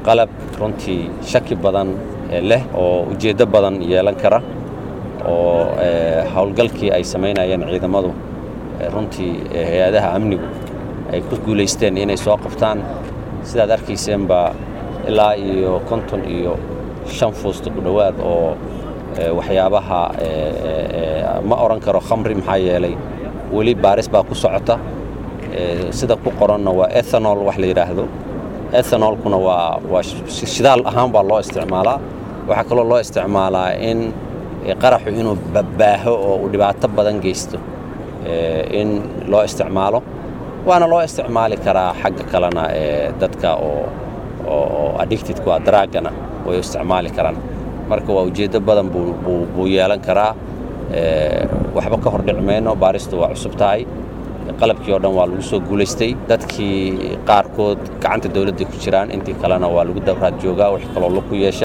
qalab runtii shaki badan leh oo ujeeddo badan yeelan kara oo howlgalkii ay samaynayeen ciidamadu runtii hay-adaha amnigu ay ku guulaysteen inay soo qabtaan sidaad arkayseenba ilaa iyo konton iyo shan fuusta ku dhowaad oo waxyaabaha ma odhan karo khamri maxaa yeelay weli baaris baa ku socota sida ku qoranna waa ethanol wax la yidhaahdo ethanolkuna waa waa shidaal ahaan baa loo isticmaalaa waxaa kaloo loo isticmaalaa in qaraxu inuu babbaaho oo uu dhibaato badan geysto in loo isticmaalo waana loo isticmaali karaa xagga kalena dadka oo oo addictedku a daraagana way isticmaali karaan marka waa ujeeddo badan buu yeelan karaa waxba ka hor dhici mayno baaristu waa cusub tahay qalabkii oo dhan waa lagu soo guulaystay dadkii qaarkood gacanta dawladda ku jiraan intii kalena waa lagu dabraad joogaa wix kaloo laku yeesha